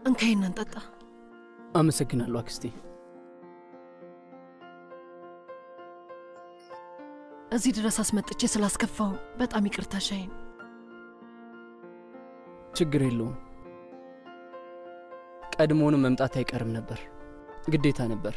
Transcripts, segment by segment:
እንካይና እንጠጣ። አመሰግናለሁ አክስቴ። እዚህ ድረስ አስመጥቼ ስላስከፋው በጣም ይቅርታ ሻይን። ችግር የለውም። ቀድሞውንም መምጣት አይቀርም ነበር፣ ግዴታ ነበር።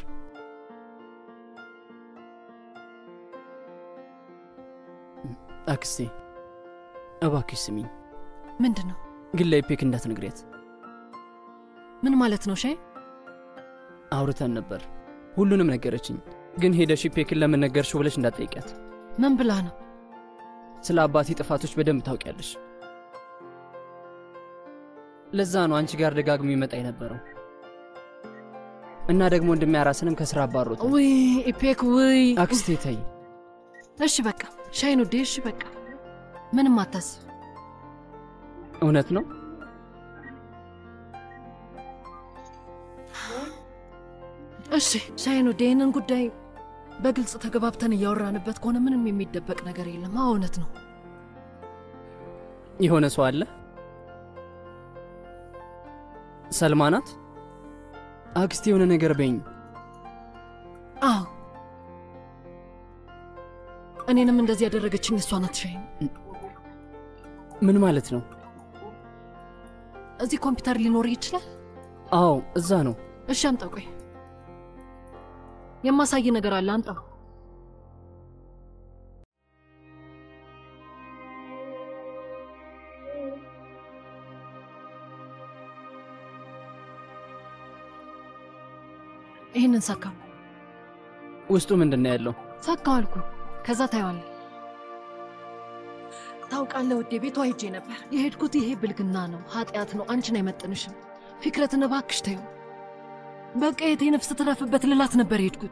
አክስቴ እባክሽ ስሚኝ፣ ምንድን ነው? ግን ለኢፔክ እንዳትነግሪያት። ምን ማለት ነው ሻይን? አውርተን ነበር፣ ሁሉንም ነገረችኝ። ግን ሄደሽ ኢፔክን ለምን ነገርሽው ብለሽ እንዳትጠይቂያት። ምን ብላ ነው? ስለ አባቴ ጥፋቶች በደንብ ታውቂያለሽ። ለዛ ነው አንቺ ጋር ደጋግሞ ይመጣ የነበረው እና ደግሞ እንደሚያራስንም ከስራ አባሮት። ውይ ኢፔክ፣ ውይ አክስቴ ተይ። እሺ በቃ ሻይን ውዴ፣ እሺ በቃ ምንም አታስብ። እውነት ነው። እሺ ሻይን ውዴ፣ ይህንን ጉዳይ በግልጽ ተገባብተን እያወራንበት ከሆነ ምንም የሚደበቅ ነገር የለም። አዎ እውነት ነው። የሆነ ሰው አለ። ሰልማ ናት። አክስቴ የሆነ ነገር በይኝ። አዎ እኔንም እንደዚህ ያደረገችኝ እሷ ናት። ሻይን ምን ማለት ነው? እዚህ ኮምፒውተር ሊኖር ይችላል። አዎ እዛ ነው። እሺ አምጣው። ቆይ የማሳይ ነገር አለ። አምጣው። ይህንን ሰካው። ውስጡ ምንድን ነው ያለው? ሰካው አልኩ። ከዛ ታየዋለህ። ታውቃለህ ውዴ፣ ቤቷ ሄጄ ነበር። የሄድኩት ይሄ ብልግና ነው፣ ኃጢአት ነው፣ አንቺን አይመጥንሽም። ፊክረትን እባክሽ ተይው። በቃ የቴ ነፍስ ትረፍበት ልላት ነበር የሄድኩት።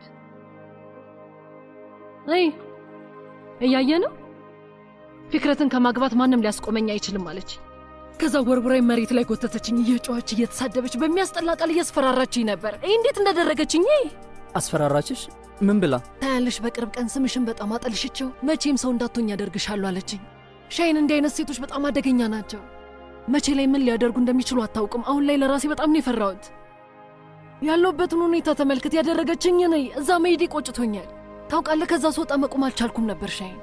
አይ እያየ ነው። ፊክረትን ከማግባት ማንም ሊያስቆመኝ አይችልም አለች። ከዛ ወርውራይ መሬት ላይ ጎተተችኝ። እየጮኸች እየተሳደበች በሚያስጠላ ቃል እያስፈራራችኝ ነበር። ይህ እንዴት እንዳደረገችኝ አስፈራራችሽ? ምን ብላ? ታያለሽ፣ በቅርብ ቀን ስምሽን በጣም አጠልሽቸው፣ መቼም ሰው እንዳትሆኝ ያደርግሻለሁ አለችኝ። ሻይን፣ እንዲህ አይነት ሴቶች በጣም አደገኛ ናቸው። መቼ ላይ ምን ሊያደርጉ እንደሚችሉ አታውቅም። አሁን ላይ ለራሴ በጣም ነው የፈራሁት። ያለሁበትን ሁኔታ ተመልክት። ያደረገችኝ ነይ እዛ መሄዴ ቆጭቶኛል። ታውቃለህ፣ ከዛ ስወጣ መቆም አልቻልኩም ነበር ሻይን።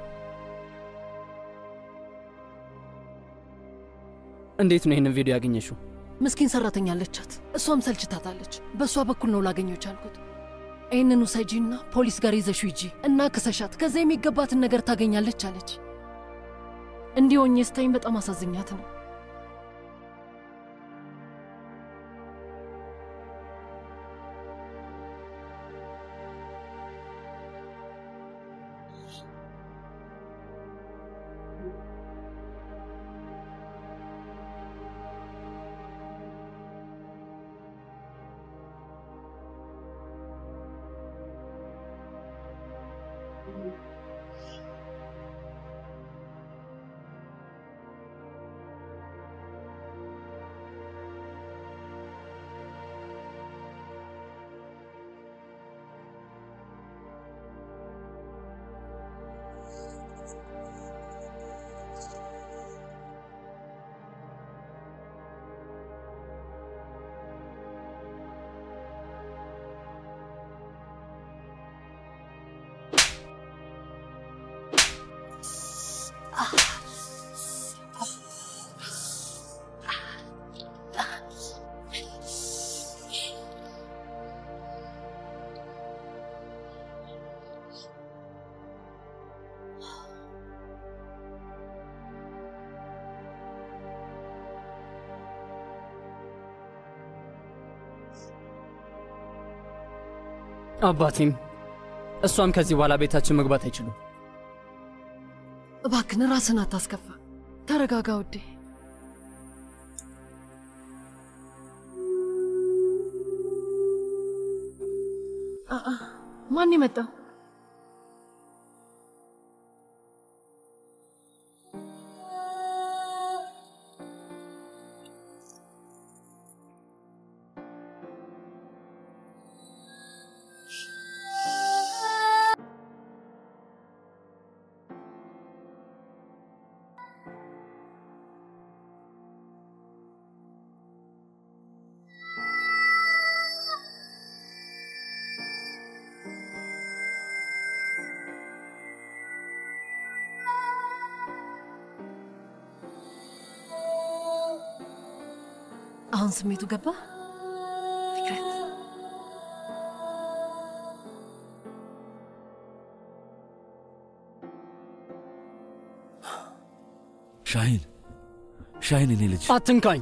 እንዴት ነው ይህንን ቪዲዮ ያገኘሽው? ምስኪን ሰራተኛ አለቻት፣ እሷም ሰልችታታለች። በእሷ በኩል ነው ላገኘው ቻልኩት። ይህንን ውሰጂና ፖሊስ ጋር ይዘሽው ሂጂ እና ክሰሻት፣ ከዛ የሚገባትን ነገር ታገኛለች አለች። እንዲህ ሆኜ ስታይኝ በጣም አሳዝኛት ነው። አባቴም እሷም ከዚህ በኋላ ቤታችን መግባት አይችሉም። እባክን ራስን አታስከፋ። ተረጋጋ ውዴ። አአ፣ ማን የመጣው? አሁን ስሜቱ ገባ ፊክረት? ሻሂን ሻሂን፣ እኔ ልጅ አትንካኝ።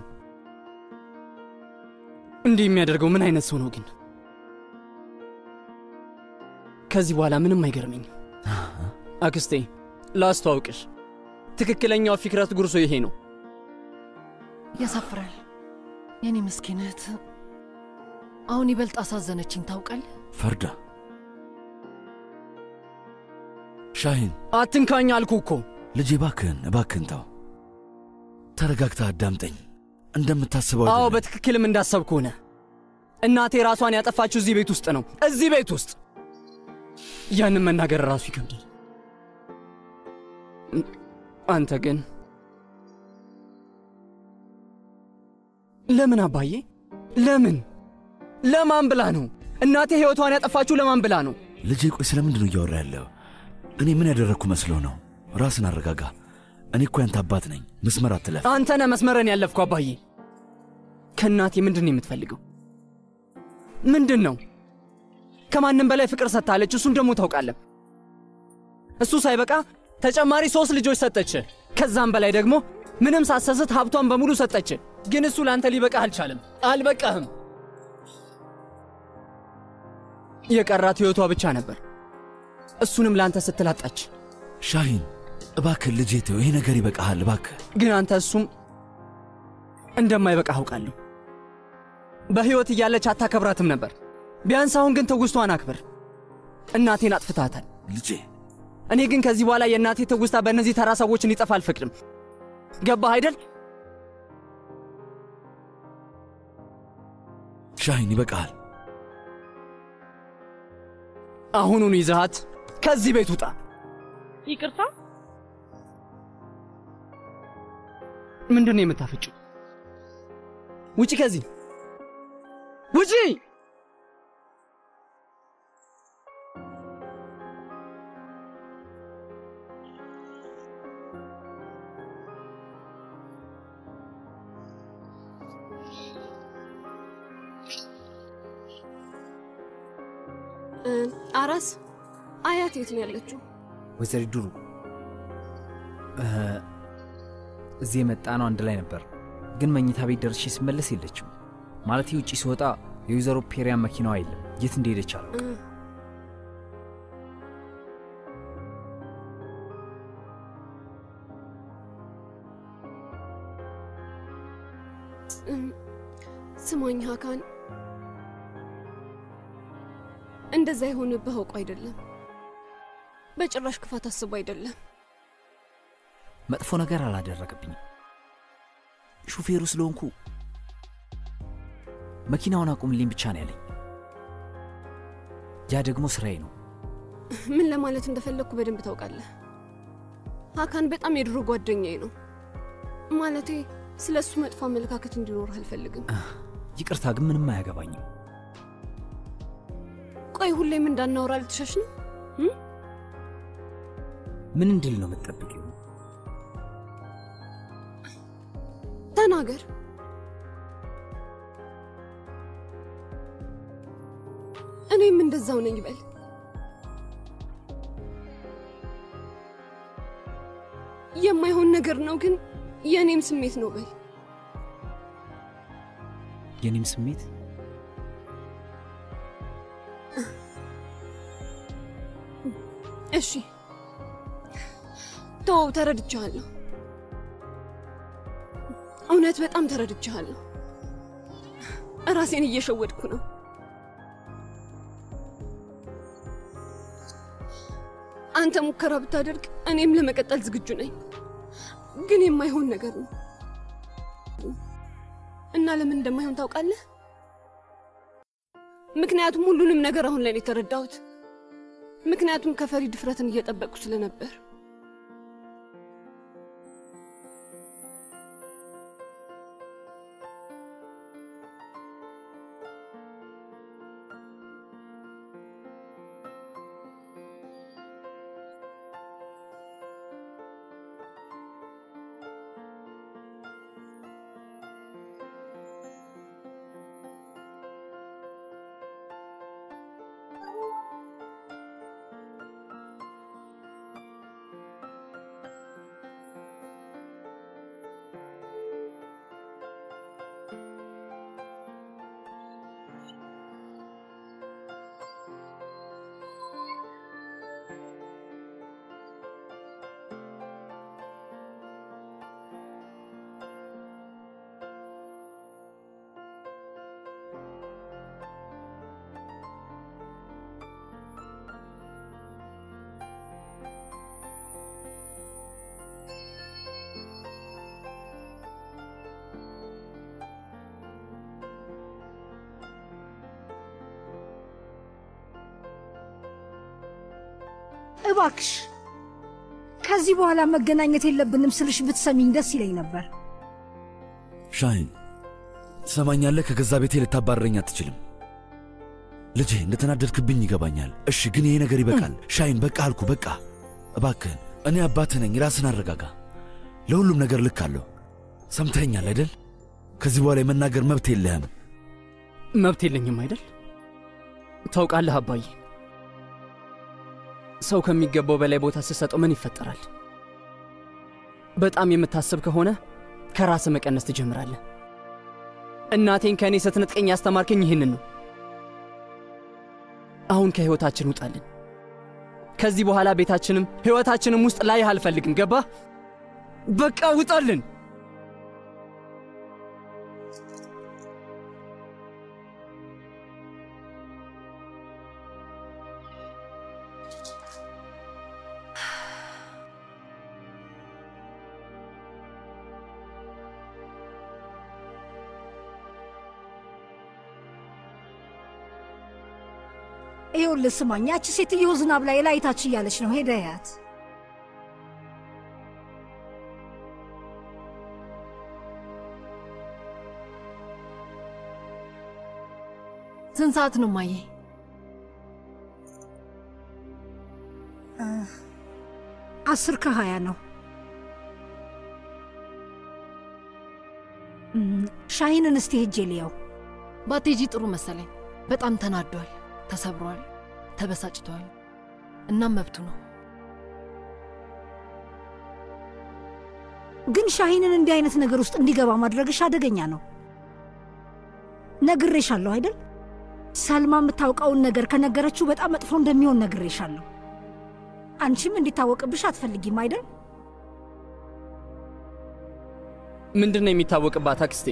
እንዲህ የሚያደርገው ምን አይነት ሰው ነው ግን? ከዚህ በኋላ ምንም አይገርመኝም። አክስቴ ላስተዋውቅሽ፣ ትክክለኛው ፊክረት ጉርሶ ይሄ ነው። ያሳፍራል። የኔ ምስኪን እህት አሁን ይበልጥ አሳዘነችኝ። ታውቃለህ? ፈርዳ ሻሂን፣ አትንካኝ አልኩ እኮ። ልጄ እባክህን እባክህን ተው። ተረጋግተህ አዳምጠኝ። እንደምታስበው አዎ አይደለም። በትክክልም እንዳሰብኩ ሆነ። እናቴ ራሷን ያጠፋችው እዚህ ቤት ውስጥ ነው፣ እዚህ ቤት ውስጥ። ያንን መናገር ራሱ ይከብዳል። አንተ ግን ለምን አባዬ? ለምን ለማን ብላ ነው እናቴ ሕይወቷን ያጠፋችው? ለማን ብላ ነው? ልጄ ቆይ ስለምንድን ነው እያወራ ያለው? እኔ ምን ያደረግኩ መስሎ ነው? ራስን አረጋጋ። እኔ እኮ ያንተ አባት ነኝ። መስመር አትለፍ። አንተ ነህ መስመረን ያለፍኩ አባዬ። ከእናቴ ምንድን ነው የምትፈልገው? ምንድን ነው? ከማንም በላይ ፍቅር ሰጥታለች። እሱን ደግሞ ታውቃለህ። እሱ ሳይበቃ ተጨማሪ ሶስት ልጆች ሰጠች። ከዛም በላይ ደግሞ ምንም ሳሰስት ሀብቷን በሙሉ ሰጠች። ግን እሱ ለአንተ ሊበቃህ አልቻለም። አልበቃህም። የቀራት ሕይወቷ ብቻ ነበር። እሱንም ለአንተ ስትል አጣች። ሻሂን እባክህ ልጄ ተው፣ ይሄ ነገር ይበቃሃል እባክህ። ግን አንተ እሱም እንደማይበቃ አውቃለሁ። በሕይወት እያለች አታከብራትም ነበር። ቢያንስ አሁን ግን ትውስቷን አክብር። እናቴን አጥፍታታል። ልጄ እኔ ግን ከዚህ በኋላ የእናቴ ትውስታ በእነዚህ ተራ ሰዎች እንዲጠፋ አልፈቅድም። ገባህ አይደል? ሻሂን ይበቃሃል። አሁኑኑ ይዘሃት ከዚህ ቤት ውጣ። ይቅርታ ምንድን ነው የምታፈጭው? ውጪ! ከዚህ ውጪ! እ፣ አራስ አያት የት ነው ያለችው? ወይዘሪት ዱሩ እ፣ እዚህ የመጣ ነው አንድ ላይ ነበር፣ ግን መኝታ ቤት ደርሼ ስመለስ የለችም። ማለት ውጪ ስወጣ የወይዘሮ ፔሪያን መኪናዋ የለም። የት እንደሄደች አላውቅም። እ፣ እም፣ ስማኝ ሀካን፣ እንደዛ የሆነብህ አውቆ አይደለም። በጭራሽ ክፋት አስቦ አይደለም። መጥፎ ነገር አላደረገብኝም። ሹፌሩ ስለሆንኩ መኪናውን አቁምልኝ ብቻ ነው ያለኝ። ያ ደግሞ ስራዬ ነው። ምን ለማለት እንደፈለግኩ በደንብ ታውቃለህ። ሀካን በጣም የድሮ ጓደኛዬ ነው። ማለቴ ስለ እሱ መጥፎ አመለካከት እንዲኖርህ አልፈልግም። ይቅርታ ግን ምንም አያገባኝም። ቆይ ሁሌም እንዳናወራ ልትሸሽ ነው? ምን እንድል ነው የምትጠብቂው? ተናገር። እኔም እንደዛው ነኝ በል። የማይሆን ነገር ነው ግን የእኔም ስሜት ነው በል። የኔም ስሜት እሺ ተው፣ ተረድቻለሁ። እውነት በጣም ተረድቻለሁ። ራሴን እየሸወድኩ ነው። አንተ ሙከራ ብታደርግ እኔም ለመቀጠል ዝግጁ ነኝ፣ ግን የማይሆን ነገር ነው እና ለምን እንደማይሆን ታውቃለህ? ምክንያቱም ሁሉንም ነገር አሁን ላይ ነው የተረዳሁት። ምክንያቱም ከፈሪ ድፍረትን እየጠበቅኩ ስለነበር እባክሽ ከዚህ በኋላ መገናኘት የለብንም ስልሽ ብትሰሚኝ ደስ ይለኝ ነበር። ሻይን ትሰማኛለህ? ከገዛ ቤቴ ልታባረረኝ አትችልም። ልጄ እንደተናደድክብኝ ይገባኛል። እሺ፣ ግን ይሄ ነገር ይበቃል። ሻይን በቃ አልኩ፣ በቃ እባክህን። እኔ አባትህ ነኝ። ራስን አረጋጋ። ለሁሉም ነገር ልክ አለሁ። ሰምተኸኛል አይደል? ከዚህ በኋላ የመናገር መብት የለህም። መብት የለኝም አይደል? ታውቃለህ አባዬ፣ ሰው ከሚገባው በላይ ቦታ ስትሰጠው ምን ይፈጠራል? በጣም የምታስብ ከሆነ ከራስህ መቀነስ ትጀምራለህ። እናቴን ከእኔ ስትነጥቀኝ ያስተማርከኝ ይህንን ነው። አሁን ከሕይወታችን ውጣልን። ከዚህ በኋላ ቤታችንም ሕይወታችንም ውስጥ ላይህ አልፈልግም። ገባህ? በቃ ውጣልን። ይኸውልህ ስማኝ፣ ያቺ ሴትዮ ዝናብ ላይ ላይታች እያለች ነው። ሄደ ያት ስንት ሰዓት ነው ማየ? አስር ከሀያ ነው። እም፣ ሻሂንን እስቲ ሄጄ ልየው። ባቴጂ ጥሩ መሰለኝ። በጣም ተናዷል፣ ተሰብሯል፣ ተበሳጭቷል። እናም መብቱ ነው። ግን ሻሂንን እንዲህ አይነት ነገር ውስጥ እንዲገባ ማድረግሽ አደገኛ ነው። ነግሬሻለሁ አይደል? ሰልማ የምታውቀውን ነገር ከነገረችው በጣም መጥፎ እንደሚሆን ነግሬሻለሁ። አንቺም እንዲታወቅብሽ አትፈልጊም አይደል? ምንድን ነው የሚታወቅባት አክስቴ?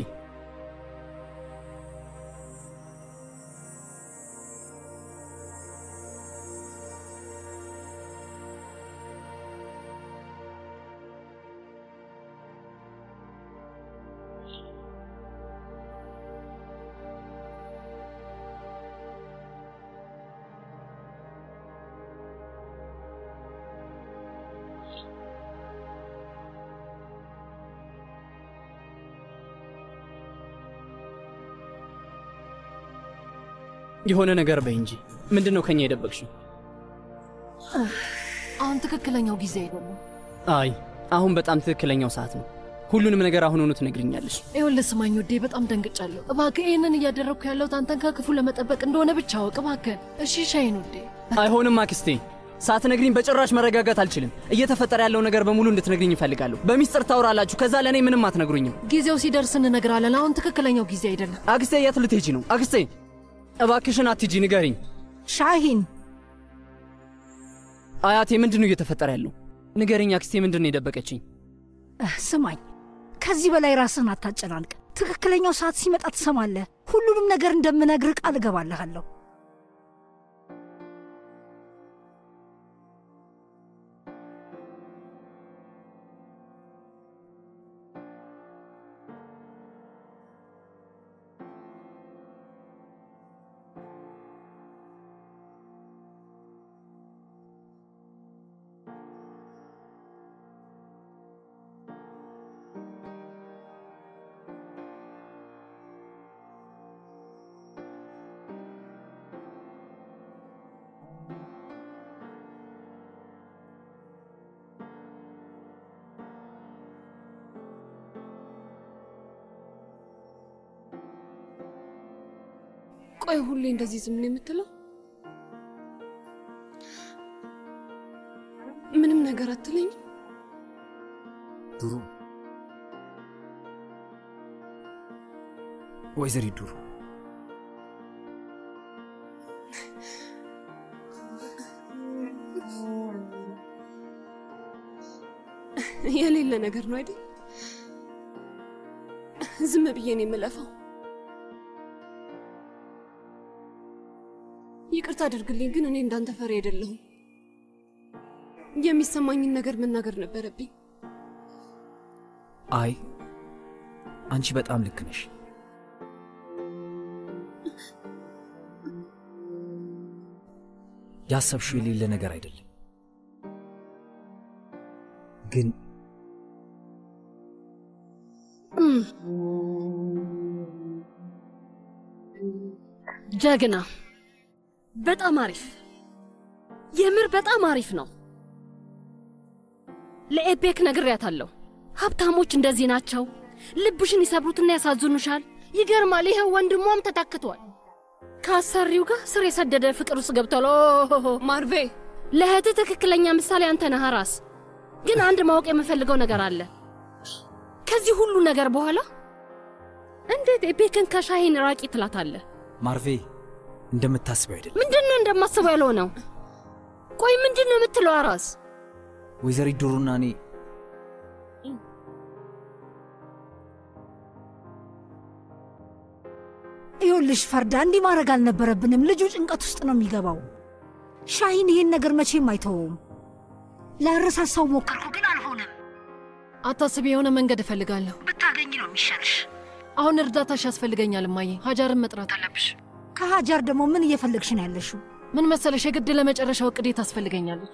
የሆነ ነገር በይ እንጂ ምንድን ነው ከኛ የደበቅሽው? አሁን ትክክለኛው ጊዜ አይደለም። አይ አሁን በጣም ትክክለኛው ሰዓት ነው። ሁሉንም ነገር አሁኑኑ ትነግሪኛለሽ። ይኸውልህ ስማኝ ውዴ፣ በጣም ደንግጫለሁ። እባክህ ይህንን እያደረግኩ ያለሁት አንተን ከክፉ ለመጠበቅ እንደሆነ ብቻ አወቅ እባክህ። እሺ ሻይን ውዴ። አይሆንም አክስቴ፣ ሳትነግሪኝ በጭራሽ መረጋጋት አልችልም። እየተፈጠረ ያለው ነገር በሙሉ እንድትነግሪኝ እፈልጋለሁ። በሚስጥር ታውራላችሁ፣ ከዛ ለእኔ ምንም አትነግሩኝም። ጊዜው ሲደርስ እንነግራለን። አሁን ትክክለኛው ጊዜ አይደለም። አክስቴ የት ልትሄጂ ነው? አክስቴ እባክሽን አትሂጂ፣ ንገሪኝ። ሻሂን አያቴ ምንድን ነው እየተፈጠረ ያለው? ንገሪኝ አክስቴ፣ ምንድን ነው የደበቀችኝ? እህ፣ ስማኝ፣ ከዚህ በላይ ራስህን አታጨናንቅ። ትክክለኛው ሰዓት ሲመጣ ትሰማለህ። ሁሉንም ነገር እንደምነግርህ ቃል እገባልሃለሁ። ቆይ ሁሌ እንደዚህ ዝም ነው የምትለው? ምንም ነገር አትለኝም? ዱሩ ወይዘሪት ዱሩ የሌለ ነገር ነው አይደል? ዝም ብዬ ነው የምለፋው። ይቅርታ አድርግልኝ፣ ግን እኔ እንዳንተ ፈሪ አይደለሁም። የሚሰማኝን ነገር መናገር ነበረብኝ። አይ አንቺ በጣም ልክ ነሽ። ያሰብሽው የሌለ ነገር አይደለም። ግን ጀግና፣ በጣም አሪፍ፣ የምር በጣም አሪፍ ነው። ለኤቤክ ነግሬያታለሁ። ሀብታሞች እንደዚህ ናቸው። ልብሽን ይሰብሩትና ያሳዝኑሻል። ይገርማል። ይኸው ወንድሟም ተታክቷል። ከአሰሪው ጋር ስር የሰደደ ፍቅር ውስጥ ገብቷል። ኦሆሆ ማርቬ ለእህትህ ትክክለኛ ምሳሌ አንተ ነህ ራስ። ግን አንድ ማወቅ የምፈልገው ነገር አለ። ከዚህ ሁሉ ነገር በኋላ እንዴት ኤቤክን ከሻሂን ራቂ ትላታለህ? ማርቬ እንደምታስበው አይደለም። ምንድን ነው እንደማስበው ያለው ነው? ቆይ ምንድን ነው የምትለው አራስ? ወይዘሪት ዱሩና እኔ ይኸውልሽ ፈርዳ፣ እንዲህ ማድረግ አልነበረብንም። ልጁ ጭንቀት ውስጥ ነው የሚገባው። ሻሂን ይሄን ነገር መቼም አይተወውም። ላረሳሳው ሞከርኩ፣ ግን አልሆነም። አታስቢ፣ የሆነ መንገድ እፈልጋለሁ። ብታገኝ ነው የሚሻልሽ። አሁን እርዳታሽ ያስፈልገኛል እማዬ። ሀጃርን መጥራት አለብሽ። ከሀጃር ደግሞ ምን እየፈለግሽ ነው ያለሽው? ምን መሰለሽ፣ የግድ ለመጨረሻው እቅዴ ታስፈልገኛለች።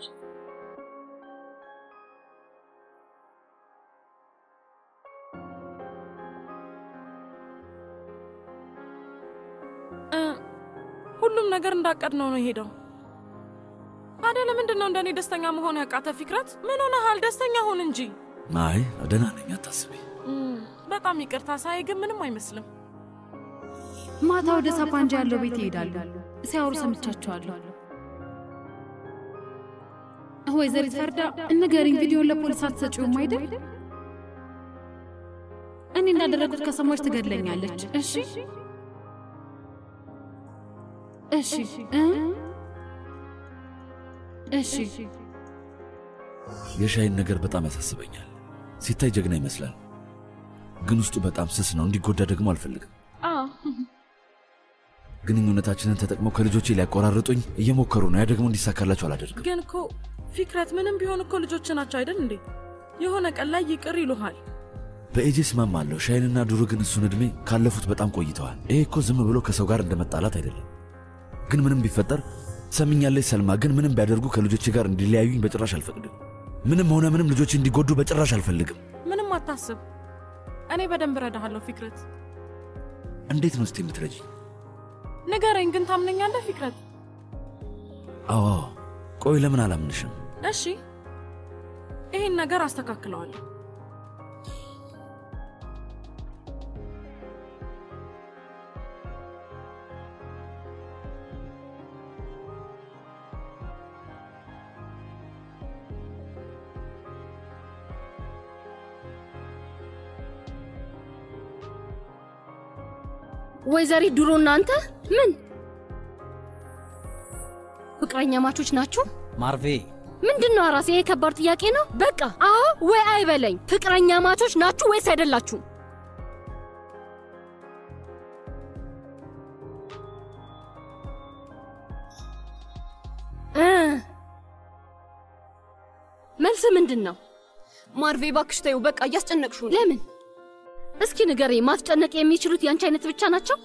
ሁሉም ነገር እንዳቀድነው ነው የሄደው። ታዲያ ለምንድን ነው እንደኔ ደስተኛ መሆን ያቃተ? ፊክረት ምን ሆነሃል? ደስተኛ ሁን እንጂ። አይ ደህና ነኝ፣ አታስቢ። እም፣ በጣም ይቅርታ ሳይ ግን ምንም አይመስልም። ማታ ወደ ሳፓንጃ ያለው ቤት ይሄዳሉ። ሲያወሩ ሰምቻቸዋለሁ። ወይዘሪት ፈርዳ ንገሪኝ፣ ቪዲዮን ለፖሊስ አትሰጪውም አይደል? እኔ እንዳደረጉት ከሰማች ትገድለኛለች። እሺ እሺ እ እሺ የሻይን ነገር በጣም ያሳስበኛል። ሲታይ ጀግና ይመስላል፣ ግን ውስጡ በጣም ስስ ነው። እንዲጎዳ ደግሞ አልፈልግም። አዎ ግንኙነታችንን ተጠቅመው ከልጆቼ ሊያቆራርጡኝ እየሞከሩ ነው። ያ ደግሞ እንዲሳካላቸው አላደርግም። ግን እኮ ፊክረት ምንም ቢሆን እኮ ልጆች ናቸው አይደል እንዴ? የሆነ ቀን ላይ ይቅር ይሉሃል። በኤጄ እስማማለሁ። ሻይንና ዱሩ ግን እሱን ዕድሜ ካለፉት በጣም ቆይተዋል። ይሄ እኮ ዝም ብሎ ከሰው ጋር እንደ መጣላት አይደለም። ግን ምንም ቢፈጠር ሰምኛለች ሰልማ፣ ግን ምንም ቢያደርጉ ከልጆቼ ጋር እንዲለያዩኝ በጭራሽ አልፈቅድም። ምንም ሆነ ምንም ልጆቼ እንዲጎዱ በጭራሽ አልፈልግም። ምንም አታስብ፣ እኔ በደንብ እረዳሃለሁ ፊክረት። እንዴት ነው እስቲ የምትረጂኝ? ንገረኝ ግን ታምነኛለህ ፊክረት? አዎ አዎ። ቆይ ለምን አላምንሽም? እሺ ይህን ነገር አስተካክለዋለሁ። ወይዘሪት ድሮ እናንተ ምን ፍቅረኛ ማቾች ናችሁ? ማርቬ ምንድን ነው አራሴ? ይሄ ከባድ ጥያቄ ነው። በቃ አዎ ወይ አይበለኝ። ፍቅረኛ ማቾች ናችሁ ወይስ አይደላችሁ? እ መልስ ምንድን ነው? ማርቬ እባክሽ ተይው፣ በቃ እያስጨነቅሽው ነው። ለምን? እስኪ ንገሬ። ማስጨነቅ የሚችሉት ያንቺ አይነት ብቻ ናቸው?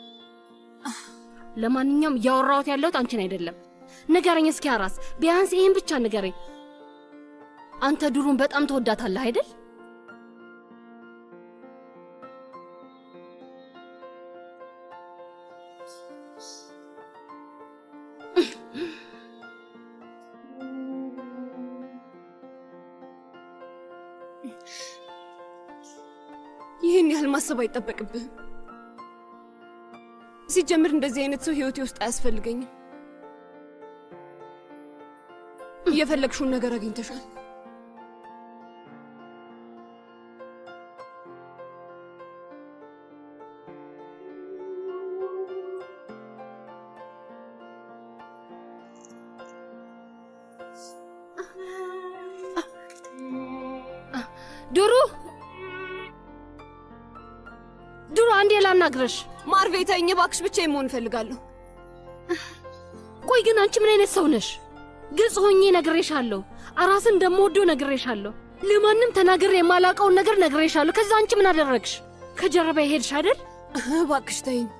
ለማንኛውም እያወራሁት ያለሁት አንቺን አይደለም። ንገረኝ እስኪ አራስ፣ ቢያንስ ይህን ብቻ ንገረኝ። አንተ ድሩን በጣም ትወዳታለህ አይደል? ይህን ያህል ማሰብ አይጠበቅብህም። ሲጀምር እንደዚህ አይነት ሰው ህይወቴ ውስጥ አያስፈልገኝም። እየፈለግሽውን ነገር አግኝተሻል። ድሩ ድሩ፣ አንዴ ላናግረሽ። ማርቬ ተይኝ እባክሽ፣ ብቻዬን መሆን እፈልጋለሁ። ቆይ ግን አንቺ ምን አይነት ሰው ነሽ? ግልጽ ሆኜ ነግሬሻለሁ። አራስን እንደምወደው ነግሬሻለሁ። ለማንም ተናግሬ የማላውቀውን ነገር ነግሬሻለሁ። ከዛ አንቺ ምን አደረግሽ? ከጀርባ ሄድሽ አይደል? እባክሽ ተይኝ።